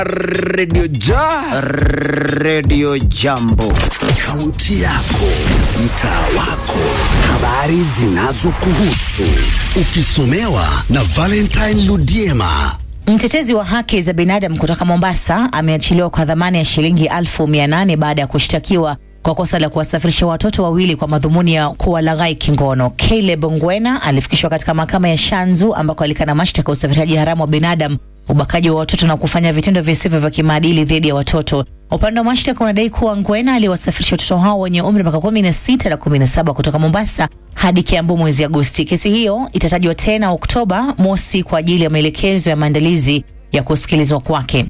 Radio Ja. Radio Jambo. Kaunti yako, mtaa wako, habari zinazokuhusu, ukisomewa na Valentine Ludiema. Mtetezi wa haki za binadamu kutoka Mombasa ameachiliwa kwa dhamana ya shilingi elfu mia nane baada ya kushtakiwa kwa kosa la kuwasafirisha watoto wawili kwa madhumuni ya kuwalaghai kingono. Caleb Ngwena alifikishwa katika mahakama ya Shanzu ambako alikana mashtaka ya usafirishaji haramu wa binadamu, ubakaji wa watoto na kufanya vitendo visivyo vya kimaadili dhidi ya watoto. Upande wa mashtaka unadai kuwa Ngwena aliwasafirisha watoto hao wenye umri miaka kumi na sita na kumi na saba kutoka Mombasa hadi Kiambu mwezi Agosti. Kesi hiyo itatajwa tena Oktoba mosi kwa ajili ya maelekezo ya maandalizi ya kusikilizwa kwake.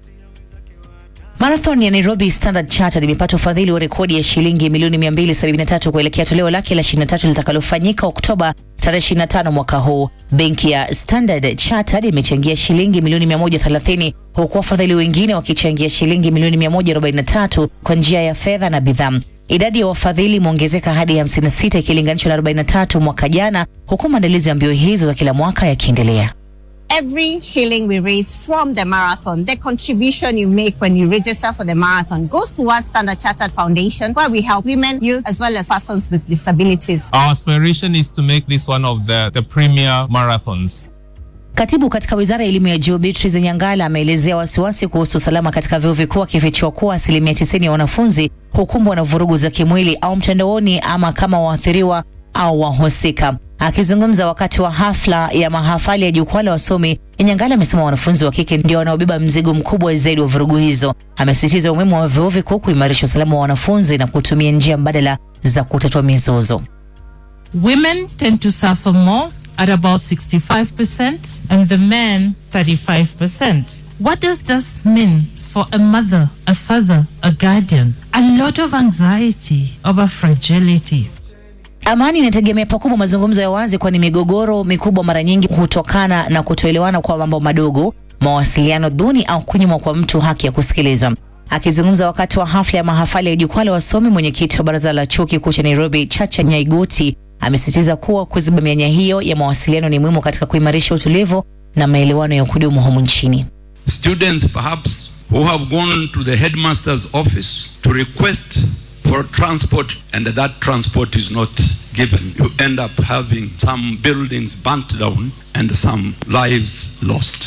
Marathon ya Nairobi Standard Chartered imepata ufadhili wa rekodi ya shilingi milioni 273 kuelekea toleo lake la 23 litakalofanyika Oktoba tarehe 25 mwaka huu. Benki ya Standard Chartered imechangia shilingi milioni 130 huku wafadhili wengine wakichangia shilingi milioni 143 kwa njia ya fedha na bidhaa. Idadi ya wafadhili imeongezeka hadi 56 ikilinganishwa na 43 mwaka jana, huku maandalizi ya mbio hizo za kila mwaka yakiendelea. Every shilling we raise from the marathon, the contribution you make when you register for the marathon goes towards Standard Chartered Foundation, where we help women, youth, as well as persons with disabilities. Our aspiration is to make this one of the, the premier marathons. Katibu katika wizara ya elimu ya juu Beatrice Nyangala ameelezea wasiwasi kuhusu usalama katika vyuo vikuu akifichua kuwa asilimia tisini ya wanafunzi hukumbwa na vurugu za kimwili au mtandaoni ama kama waathiriwa au wahusika. Akizungumza wakati wa hafla ya mahafali ya jukwaa la wasomi, Nyangala amesema wanafunzi wa kike ndio wanaobeba mzigo mkubwa zaidi wa vurugu hizo. Amesisitiza umuhimu wa vyuo vikuu kuimarisha usalama wa wanafunzi na kutumia njia mbadala za kutatua mizozo. Women tend to suffer more at about 65% and the men 35%. What does this mean for a mother, a father, a guardian? A lot of anxiety over fragility. Amani inategemea pakubwa mazungumzo ya wazi, kwani migogoro mikubwa mara nyingi hutokana na kutoelewana kwa mambo madogo, mawasiliano duni au kunyimwa kwa mtu haki ya kusikilizwa. Akizungumza wakati wa hafla ya mahafali ya jukwaa la wasomi, mwenyekiti wa baraza la chuo kikuu cha Nairobi Chacha Nyaigoti amesisitiza kuwa kuziba mianya hiyo ya mawasiliano ni muhimu katika kuimarisha utulivu na maelewano ya kudumu humu nchini. Students perhaps who have gone to the headmaster's office to request for transport and that transport is not given, you end up having some buildings burnt down and some lives lost.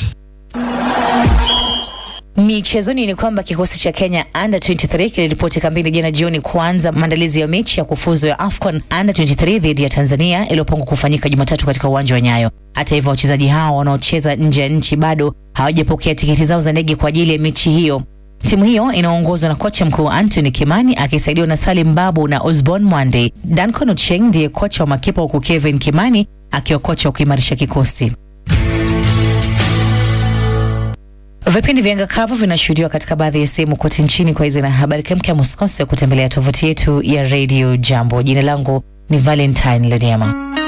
Michezoni ni kwamba kikosi cha Kenya under 23 kiliripoti kambini jana jioni kuanza maandalizi ya mechi ya kufuzu ya AFCON under 23 dhidi ya Tanzania iliyopangwa kufanyika Jumatatu katika uwanja wa Nyayo. Hata hivyo, wachezaji hao wanaocheza nje ya nchi bado hawajapokea tiketi zao za ndege kwa ajili ya mechi hiyo. Timu hiyo inaongozwa na kocha mkuu Anthony Kimani akisaidiwa na Salim Babu na Osborne Mwande. Duncan Ochieng ndiye kocha wa makipa huku Kevin Kimani akiwa kocha wa kuimarisha kikosi. Vipindi vya anga kavu vinashuhudiwa katika baadhi ya sehemu kote nchini. Kwa hizi na habari kemkem, usikose kutembelea tovuti yetu ya Radio Jambo. Jina langu ni Valentine Lediama.